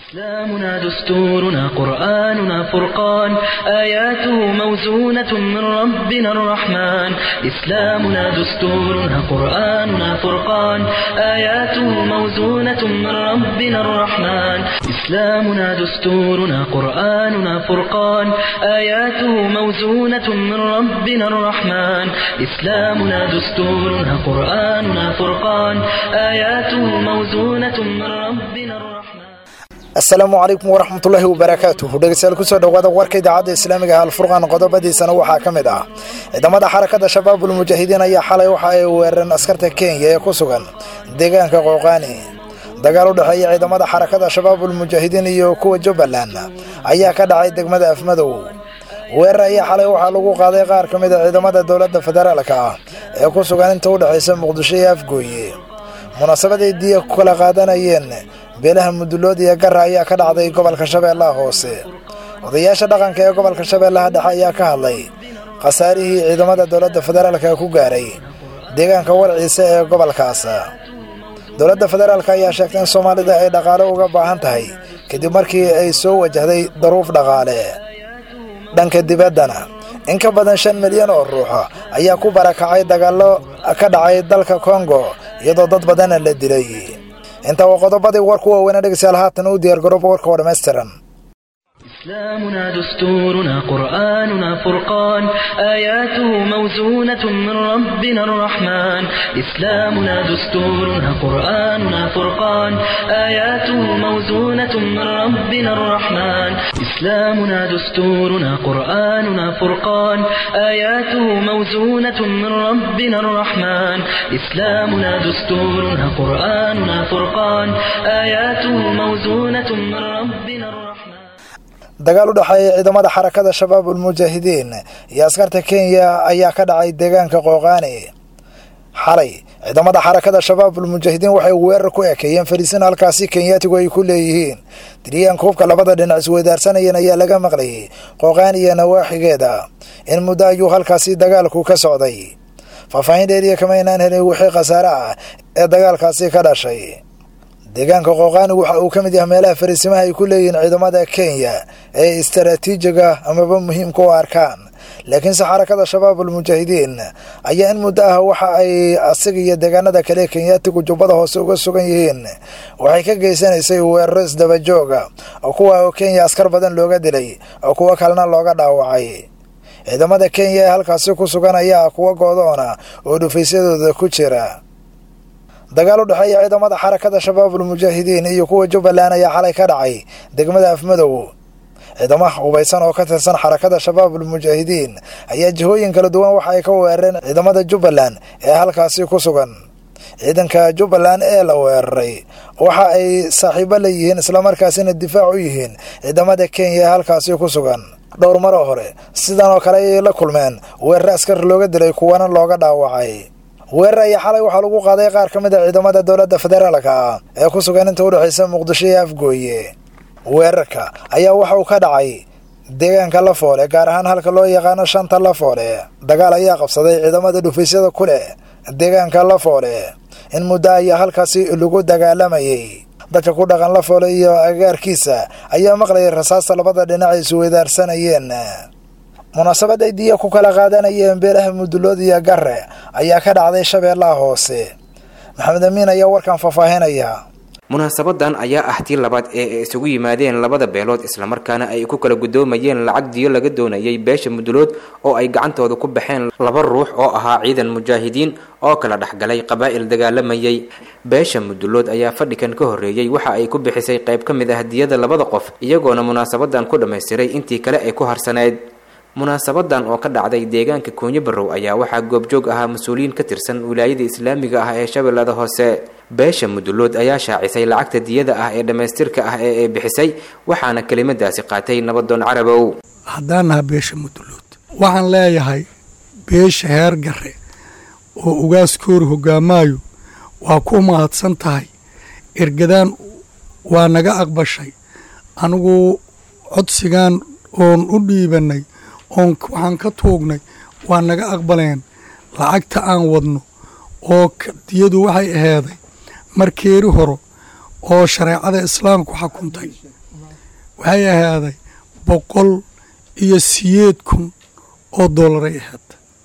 إسلامنا دستورنا قرآننا فرقان آياته موزونة من ربنا الرحمن إسلامنا دستورنا قرآننا فرقان آياته موزونة من ربنا الرحمن إسلامنا دستورنا قرآننا فرقان آياته موزونة من ربنا الرحمن إسلامنا دستورنا قرآننا فرقان آياته موزونة من ربنا الرحمن asalaamu calaykum waraxmatullaahi wabarakaatuh dhegeystayaal kusoo dhowaada warka idaacadda islaamiga ah alfurqaan qodobadiisana waxaa ka mid ah ciidamada xarakada shabaabul mujaahidiin ayaa xalay waxa ay weerareen askarta kenya ee ku sugan deegaanka qooqaani dagaal u dhexeeya ciidamada xarakada shabaabul mujaahidiin iyo kuwa jubbaland ayaa ka dhacay degmada afmadow weerar ayaa xalay waxaa lagu qaaday qaar ka mid a ciidamada dowladda federaalka ah ee ku sugan inta u dhexaysa muqdisho iyo afgooye munaasabaday diya ku kala qaadanayeen beelaha mudulood iyo gara ayaa ka dhacday gobolka shabeellaha hoose odayaasha dhaqanka ee gobolka shabeellaha dhexe ayaa ka hadlay khasaarihii ciidamada dowladda federaalka ku gaaray deegaanka warciisa ee gobolkaas dowladda federaalk ayaa sheegtay in soomaalida ay dhaqaale uga baahan tahay kadib markii ay soo wajahday daruuf dhaqaale dhanka dibaddana in ka badan shan milyan oo ruux ayaa ku barakacay dagaallo ka dhacay dalka kongo iyadoo dad badanna la dilay intaa waa qodobadii warku waaweynaa dhegeystayaal haatan u diyaargarooba warka oo dhammaystiran إسلامنا دستورنا قرآننا فرقان آياته موزونة من ربنا الرحمن إسلامنا دستورنا قرآننا فرقان آياته موزونة من ربنا الرحمن إسلامنا دستورنا قرآننا فرقان آياته موزونة من ربنا الرحمن إسلامنا دستورنا قرآننا فرقان آياته موزونة من ربنا الرحمن dagaal u dhexeeya ciidamada xarakada shabaabul mujaahidiin iyo askarta kenya ayaa ka dhacay deegaanka qooqaani xalay ciidamada xarakada shabaabul mujaahidiin waxay weerar ku ekeeyeen fariisin halkaasi kenyaatigu ay ku leeyihiin diriyaanka hubka labada dhinac isweydaarsanayeen ayaa laga maqlayay qooqaani iyo nawaaxigeeda in muddo ayuu halkaasi dagaalku ka socday faahfaahin dheeriya kama inaan helin wixii khasaare ah ee dagaalkaasi ka dhashay deegaanka qooqaani waxa uu ka mid yahay meelaha fariisimaha ay ku leeyihiin ciidamada kenya ee istaraatiijiga amaba muhiimka u arkaan laakiinse xarakada shabaabul mujaahidiin ayaa in muddo ah waxa ay asiga iyo deegaanada kale kenyaatigu jubbada hoose uga sugan yihiin waxay ka geysanaysay weeraro isdabajooga oo kuwa oo kenya askar badan looga dilay oo kuwo kalena looga dhaawacay ciidamada kenya ee halkaasi ku sugan ayaa kuwa goodoona oo dhufaysyadooda ku jira dagaal u dhexeeya ciidamada xarakada shabaabul mujaahidiin iyo kuwa jubbaland ayaa xalay ka dhacay degmada afmadow ciidamaha hubaysan oo ka tirsan xarakada shabaabul mujaahidiin ayaa jihooyin kala duwan waxa ay ka weerareen ciidamada jubbaland ee halkaasi ku sugan ciidanka jubbaland ee la weeraray waxa ay saaxiibo la yihiin islamarkaasina difaac u yihiin ciidamada kenya ee halkaasi ku sugan dhowr maroo hore sidan oo kale ayay la kulmeen weerar askar looga dilay kuwana looga dhaawacay weerar ayaa xalay waxaa lagu qaaday qaar ka mid a ciidamada dowladda federaalka ah ee ku sugan inta u dhexaysa muqdisho iyo afgooye weerarka ayaa waxa uu ka dhacay deegaanka lafoole gaar ahaan halka loo yaqaano shanta lafoole dagaal ayaa qabsaday ciidamada dhufaysyada ku leh deegaanka lafoole in muddo ayaa halkaasi lagu dagaalamayay dadka ku dhaqan lafoole iyo agaarkiisa ayaa maqlayay rasaasta labada dhinac ay isweydaarsanayeen munaasabad ay diya ku kala qaadanayeen beelaha mudulood iyo gare ayaa ka dhacday shabeellaha hoose maxamed amiin ayaa warkan faahfaahinaya munaasabadan ayaa ah tii labaad ee ay isugu yimaadeen labada beelood islamarkaana ay ku kala gudoomayeen lacag diyo laga doonayay beesha mudulood oo ay gacantooda ku baxeen laba ruux oo ahaa ciidan mujaahidiin oo kala dhexgalay qabaa'il dagaalamayay beesha mudulood ayaa fadhikan ka horreeyey waxa ay ku bixisay qayb ka mid ah diyada labada qof iyagoona munaasabadan ku dhammaystiray intii kale ay ku harsaneyd munaasabadan oo ka dhacday deegaanka koonyo barrow ayaa waxaa goobjoog ahaa mas-uuliyiin ka tirsan wilaayada islaamiga ah ee shabeellada hoose beesha mudulood ayaa shaacisay lacagta diyada ah ee dhammaystirka ah ee ay bixisay waxaana kelimadaasi qaatay nabadoon carabow haddaan naha beesha mudulood waxaan leeyahay beesha heer gare oo ugaaskoori hoggaamaayo waa ku mahadsan tahay ergadaan waa naga aqbashay anigu codsigaan oon u dhiibannay oon waxaan ka tuugnay waa naga aqbaleen lacagta aan wadno oo diyadu waxay aheeday markeeri horo oo shareecada islaamku xukuntay waxay ahaaday boqol iyo siyeed kun oo doolaray ahayd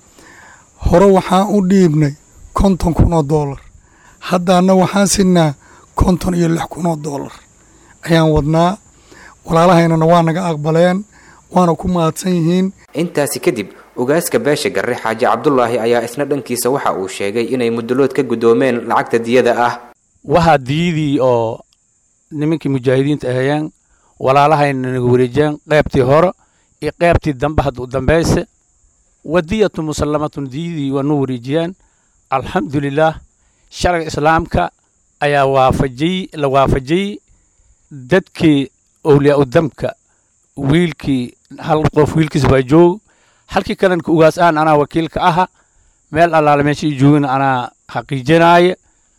hore waxaan u dhiibnay konton kun oo doolar haddaana waxaan siinaa konton iyo lix kun oo doolar ayaan wadnaa walaalahaynana waa naga aqbaleen waana ku mahadsan yihiin intaasi kadib ugaaska beesha garre xaaji cabdulaahi ayaa isna dhankiisa waxa uu sheegay inay mudulood ka guddoomeen lacagta diyada ah waxaa diyadii oo nimankii mujaahidiinta ahayeen walaalahayna naga wareejiyeen qaybtii hore iyo qaybtii dambe hadda u dambayse wadiyatu musallamatun diyadii waa nu wareejiyeen alxamdulilaah sharciga islaamka ayaa waafajiyey la waafajiyey dadkii owliyaa u damka wiilkii hal qof wiilkiis baa joog halkii kalanka ugaas aan anaa wakiilka aha meel allaale meesha i joogina anaa xaqiijinaaya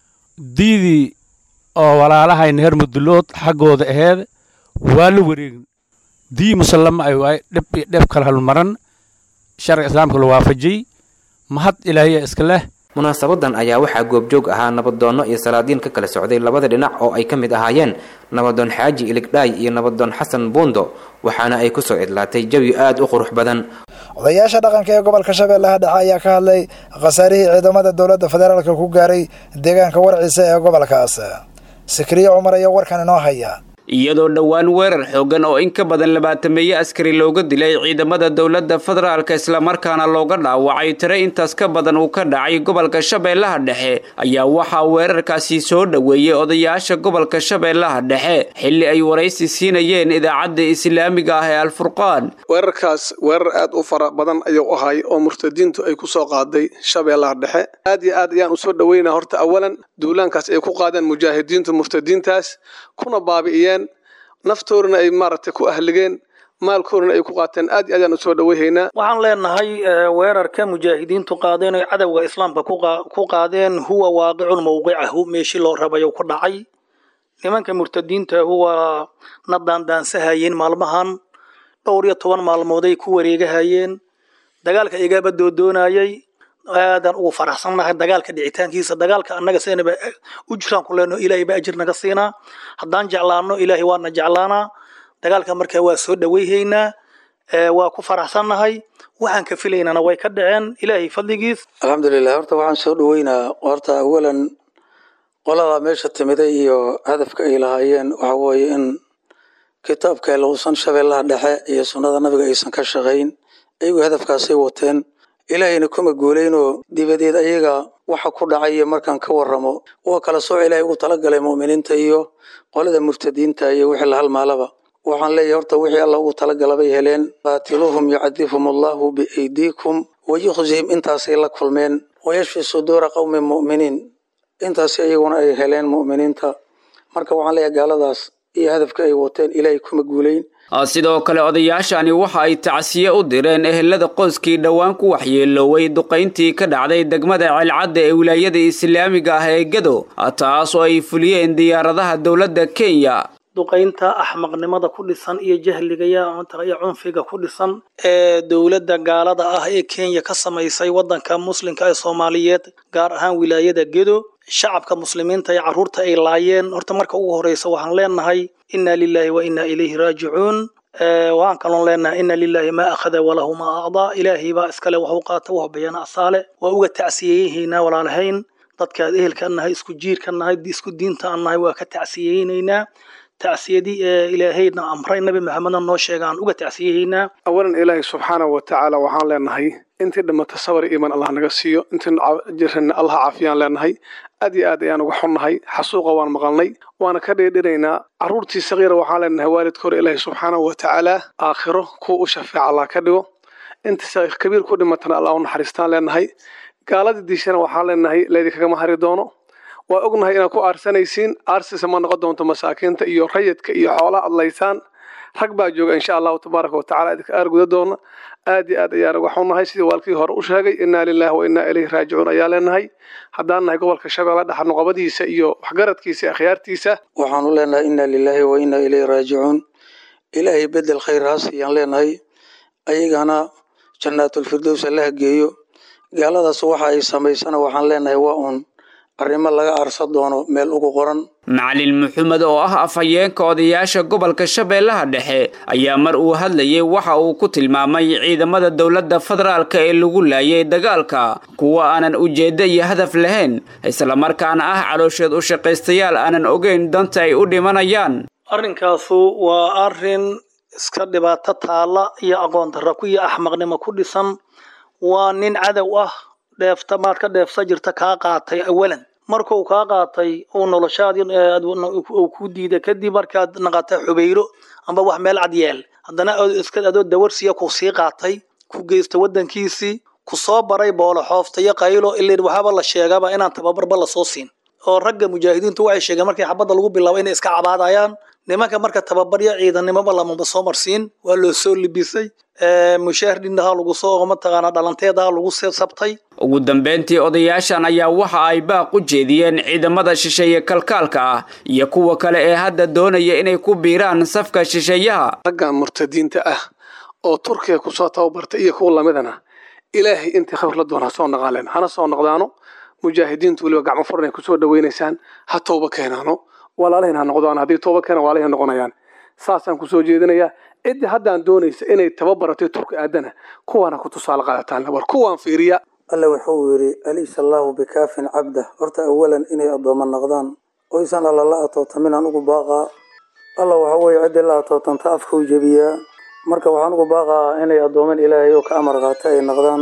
diidii oo walaalahayna heer mudulood xaggooda aheed waa la wareegin dii musallama ay waay dheb iyo dheb kala halmaran sharciga islaamka la waafajiyey mahad ilaahiya iska leh munaasabadan ayaa waxaa goobjoog ahaa nabadoonno iyo salaadiin ka kala socday labada dhinac oo ay ka mid ahaayeen nabadoon xaaji iligdhaay iyo nabadoon xasan buundo waxaana ay kusoo idlaatay jawi aad u qurux badan odayaasha dhaqanka ee gobolka shabeellaha dhexe ayaa ka hadlay khasaarihii ciidamada dowladda federaalka ku gaaray deegaanka warciisa ee gobolkaas sikriye cumar ayaa warkan inoo haya iyadoo dhowaan weerar xoogan oo in ka badan labaatameeye askari looga dilay ciidamada dowladda federaalka islamarkaana looga dhaawacay tire intaas ka badan uu ka dhacay gobolka shabeellaha dhexe ayaa waxaa weerarkaasi soo dhoweeyey odayaasha gobolka shabeellaha dhexe xilli ay waraysi siinayeen idaacadda islaamiga ah ee alfurqaan weerarkaas weerar aad u fara badan ayuu ahay oo murtadiintu ay ku soo qaaday shabeellaha dhexe aad iyo aad ayaan usoo dhoweynaa horta awalan duulaankaas ay ku qaadeen mujaahidiintu murtadiintaas kuna baabi'iyeen naftoodana ay maaragtay ku ahligeen maalkoodana ay ku qaateen aad iyo aad ayaan usoo dhoweyhaynaa waxaan leenahay weerarka mujaahidiintu qaadeen oy cadowga islaamka ku qaadeen huwa waaqicun mawqicahu meeshii loo rabayo ku dhacay nimanka murtadiinta huwa na daandaansahayeen maalmahan dhowr iyo toban maalmooday ku wareegahayeen dagaalka igaaba doodoonayay aadaan ugu faraxsannahay dagaalka dhicitaankiisa dagaalka annaga seenaba u jiraan ku leenaho ilaahay ba ajir naga siinaa haddaan jeclaano ilaahay waana jeclaanaa dagaalka markaa waa soo dhoweyhaynaa waa ku faraxsannahay waxaan ka filaynana way ka dhaceen ilaahay fadligiis alxamdulilah horta waxaan soo dhoweynaa horta awalan qoladaa meesha timiday iyo hadafka ay lahaayeen waxa weeye in kitaabka lausan shabeellaha dhexe iyo sunnada nabiga aysan ka shaqayn ayagu hadafkaasay wateen ilaahayna kuma guulaynoo dibadeed ayaga waxa ku dhacay markaan ka waramo waa kala sooc ilaahay ugu talagalay mu'miniinta iyo qolada murtadiinta iyo wixii la halmaalaba waxaan leeyahay horta wixii alla ugu talagalabay heleen qaatiluuhum yucadifhum allahu biaydiikum wayukhzihim intaasay la kulmeen wayashfi suduura qowmin mu'miniin intaasi iyaguna ay heleen mu'miniinta marka waxaan leeyahay gaaladaas iyo hadafka ay wateen ilaahay kuma guulayn sidoo kale odayaashani waxa ay tacsiye u direen ehelada qoyskii dhowaan ku waxyeelooway duqayntii ka dhacday degmada ceelcadda ee wilaayada islaamiga ah ee gedo taas oo ay fuliyeen diyaaradaha dowladda kenya duqaynta axmaqnimada ku dhisan iyo jahliga iyo cunfiga ku dhisan ee dowladda gaalada ah ee kenya ka samaysay waddanka muslimka ee soomaaliyeed gaar ahaan wilaayada gedo shacabka muslimiinta ee carruurta ay laayeen horta marka ugu horeysa waxaan leenahay inna lilahi wa inna ilayhi raajicuun waxaan kaloon leenahay inna lilahi maa akhada walahu maa acdaa ilaahay baa iskale waxu qaata wax bayana asaale waa uga tacsiyeyahaynaa walaalahayn dadkaad ehelka nahay isku jiirka nahay isku diinta an nahay waa ka tacsiyeynaynaa tacsiyadii ee ilaahayna amray nabi maxamedna noo sheega aan uga tacsiyahaynaa awalan ilaahay subxaanahu wa tacaala waxaan leenahay intii dhimata sabar iiman allah naga siiyo intii jirana allah caafiyaan leenahay aad iyo aad ayaan uga xunnahay xasuuqa waan maqalnay waana ka dheedhinaynaa carruurtii sagiira waxaan leenahay waalidka hore ilaahay subxaanahu wa tacaala aakhiro kuwa u shafeeca allah ka dhigo intii kabiir ku dhimatana allah u naxariistaan leenahay gaaladii diishana waxaan leenahay laydikagama hari doono waa ognahay inaad ku aarsanaysiin aarsisa ma noqon doonto masaakiinta iyo rayidka iyo xoolaha adlaysaan rag baa jooga insha allahu tabaaraka watacala idinka aarguda doona aad iyo aad ayaan uga xunnahay sidii waalkii hore u sheegay innaa lilahi wa innaa ilayhi raajicuun ayaa leenahay haddaan nahay gobolka shabeelle dhexa nuqabadiisa iyo waxgaradkiisa akhyaartiisa waxaanu leenahay inna lilahi wa innaa ilayhi raajicuun ilaahay bedel khayr ha siiyaan leenahay ayagana jannaatulfirdows allaha geeyo gaaladaas waxa ay samaysana waxaan leenahay waa uun arrimo laga aarsan doono meel ugu qoran macalin maxamed oo ah afhayeenka odayaasha gobolka shabeellaha dhexe ayaa mar uu hadlayay waxa uu ku tilmaamay ciidamada dowladda federaalka ee lagu laayay dagaalka kuwa aanan ujeeddo iyo hadaf lahayn islamarkaana ah caloosheed u shaqaystayaal aanan ogeyn danta ay u dhimanayaan arrinkaasu waa arrin iska dhibaato taalla iyo aqoon darra ku iyo axmaqnimo ku dhisan waa nin cadow ah dheefta maad ka dheefsa jirta kaa qaatay awalan markuu kaa qaatay uu noloshaadii uu ku diiday kadib markaad naqata xubayro amba wax meel cad yeel haddana iska adoo dawarsiya ku sii qaatay ku geysta waddankiisii ku soo baray boolo xoofta iyo qaylo ilin waxaaba la sheegaba inaan tababarba lasoo siin oo ragga mujaahidiintu waxay sheegeen markii xabadda lagu bilaabo inay iska cabaadayaan nimanka marka tababaryo ciidanimoba lamaba soo marsiin waa loo soo libisay mushaahidinha lagu soo mataqaanaa dhalanteedaha lagu sabtay ugu dambeyntii odayaashan ayaa waxa ay baaq u jeediyeen ciidamada shisheeye kalkaalka ah iyo kuwa kale ee hadda doonaya inay ku biiraan safka shisheeyaha raggan murtadiinta ah oo turkiga kusoo tababartay iyo kuwa lamidana ilaahay intii khawr la doon ha soo naqaaleen hana soo noqdaano mujaahidiintu weliba gacmo furan ay kusoo dhawaynaysaan ha tooba keenaano walaalahin ha noqdaan haddii tooba keenan walaalahin noqonayaan saasaan kusoo jeedinayaa ciddii haddaan doonaysa inay tababaratay turki aadana kuwaana ku tusaale qaadataan war kuwaan fiiriya alle wuxuu yidhi alaysa allaahu bikaafin cabdah horta awalan inay addoommo noqdaan oysan alla la atootamin aan ugu baaqaa alla waxa weeye ciddii la atootanta afkuu jebiyaa marka waxaan ugu baaqaa inay addooman ilaahay oo ka amar qaata ay noqdaan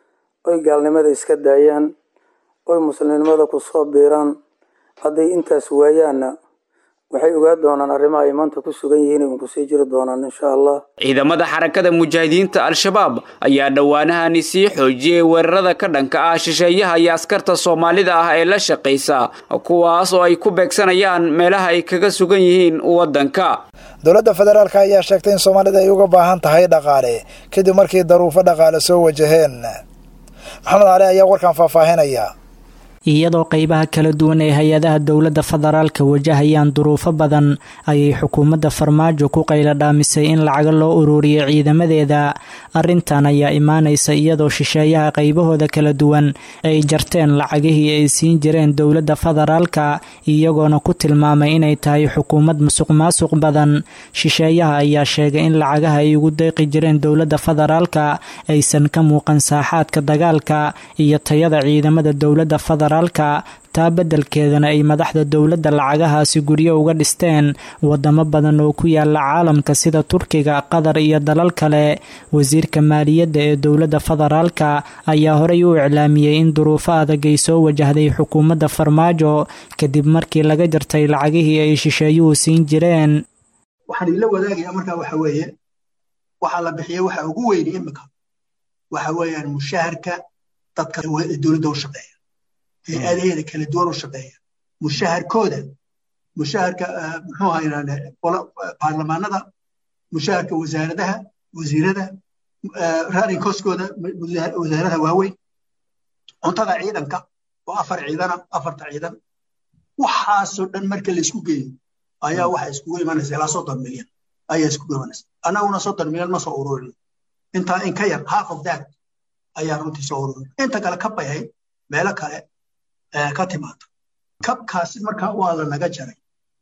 oy gaalnimada iska daayaan oy muslimnimada ku soo biiraan hadday intaas waayaanna waxay ogaa doonaan arrimaha ay maanta ku sugan yihiin ay unkusii jiri doonaan insha allah ciidamada xarakada mujaahidiinta al-shabaab ayaa dhowaanahani sii xoojiyey weerarada ka dhanka ah shisheeyaha iyo askarta soomaalida ah ee la shaqaysa kuwaas oo ay ku beegsanayaan meelaha ay kaga sugan yihiin waddanka dowladda federaalk ayaa sheegtay in soomaalida ay uga baahan tahay dhaqaale kadib markii daruufo dhaqaale soo wajaheen maxamed cali ayaa warkan faahfaahinaya iyadoo qeybaha kala duwan ee hay-adaha dowladda federaalka wajahayaan duruufo badan ayay xukuumadda farmaajo ku qayla dhaamisay in lacaga loo ururiyay ciidamadeeda arrintan ayaa imaanaysa iyadoo shisheeyaha qeybahooda kala duwan ay jarteen lacagihii ay siin jireen dowladda federaalka iyagoona ku tilmaamay inay tahay xukuumad musuq maasuq badan shisheeyaha ayaa sheegay in lacagaha ay ugu deeqi jireen dowladda federaalka aysan ka muuqan saaxaadka dagaalka iyo tayada ciidamada dowladda federaalka taa beddelkeedana ay madaxda dowladda lacagahaasi guryo uga dhisteen wadamo badan oo ku yaala caalamka sida turkiga qatar iyo dalal kale wasiirka maaliyadda ee dowladda federaalka ayaa horey u iclaamiyey in duruufo adag ay soo wajahday xukuumadda farmaajo kadib markii laga jartay lacagihii ay shisheeyuhu siin jireen waxaan idinla wadaagayaa markaa waxa weeye waxaa la bixiyey waxa ugu weyni imika waxa weeyaan mushaharka dadka dowladda u shaqeeya hay-adaheeda kala duwan u shaqeeya mushaharkooda mushaharka muxuu ahaynaa baarlamaanada mushaharka wasaaradaha wasiirada rarinkoskooda wasaaradaha waaweyn cuntada ciidanka oo afar ciidana afarta ciidan waxaasoo dhan marka laisku geeyo ayaa waxa iskugu imanaysa ilaa soddon milyan ayaa iskugu imanaysa annaguna soddon milyan ma soo ururin intaa in ka yar half of that ayaa runtii soo ururin inta kale ka bayahay meelo kale ka timaado kabkaasi markaa waa la naga jaray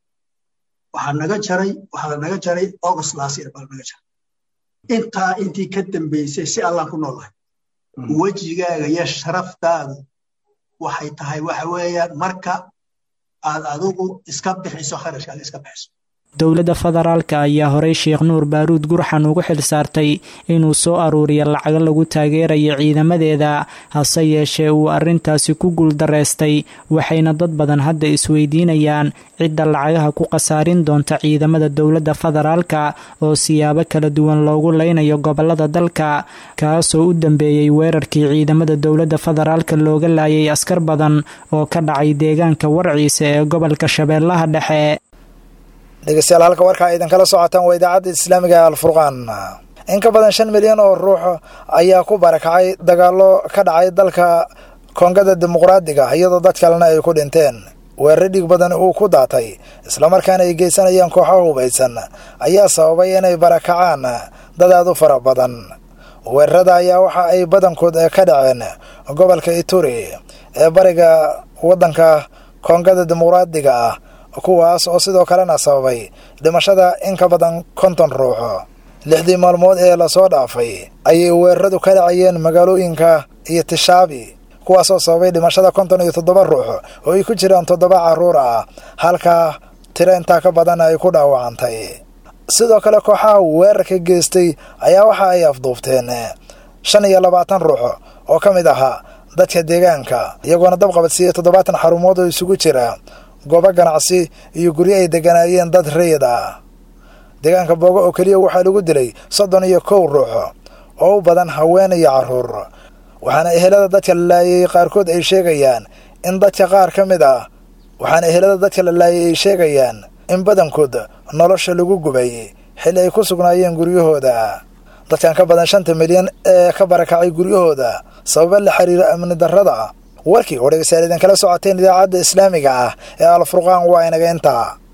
waxaa naga jaray waxaa la naga jaray august last year baa naga jaray intaa intii ka dambeysay si allaan ku noolahay wejigaaga iyo sharaftaadu waxay tahay waxa weeyaan marka aad adigu iska bixiso kharashkaaga iska bixiso dowladda federaalka ayaa horey sheekh nuur baaruud gurxan ugu xil saartay inuu soo aruuriyo lacago lagu taageerayo ciidamadeeda hase yeeshee uu arrintaasi ku guuldareystay waxayna dad badan hadda isweydiinayaan cidda lacagaha ku khasaarin doonta ciidamada dowladda federaalka oo siyaabo kala duwan loogu leynayo gobolada dalka kaasoo u dambeeyey weerarkii ciidamada dowladda federaalka looga laayay askar badan oo ka dhacay deegaanka warciisa ee gobolka shabeellaha dhexe dhegeystayaal halka warkaa idinkala socotaan waa idaacadda islaamiga ee alfurqaan in ka badan shan milyan oo ruux ayaa ku barakacay dagaallo ka dhacay dalka koongada dimuqraadiga iyadoo dad kalena ay ku dhinteen weerare dhig badan uu ku daatay islamarkaana ay geysanayaan kooxo hubaysan ayaa sababay inay barakacaan dad aad u fara badan weerarada ayaa waxa ay badankood ka dhaceen gobolka ituri ee bariga waddanka koongada dimuqraadiga ah kuwaas oo sidoo kalena sababay dhimashada in ka badan konton ruux lixdii maalmood ee lasoo dhaafay ayay weeraradu ka dhacayeen magaalooyinka iyo tishaabi kuwaasoo sababay dhimashada konton iyo toddoba ruux oo ay ku jiraan toddoba carruur ah halka tiro intaa ka badan ay ku dhaawacantay sidoo kale kooxaha weerarka geystay ayaa waxa ay afduubteen shan iyo labaatan ruux oo ka mid ahaa dadka deegaanka iyagoona dabqabadsiiyey toddobaatan xarumood oo isugu jira goobo ganacsi iyo guryo ay deganaayeen dad rayid ah deegaanka boogo oo keliya waxaa lagu dilay soddon iyo kow ruux oo u badan haween iyo carruur waxaana ehelada dadka la laayay qaarkood ay sheegayaan in dadka qaar ka mid ah waxaana ehelada dadka la laayay ay sheegayaan in badankood nolosha lagu gubay xilli ay ku sugnaayeen guryahooda dadkan ka badan shanta milyan ee ka barakacay guryahooda sababa la xiriira amni darrada warkii oo dhegeystayaal idinkala socoteen idaacadda islaamiga ah ee alfurqaan waa inaga intaa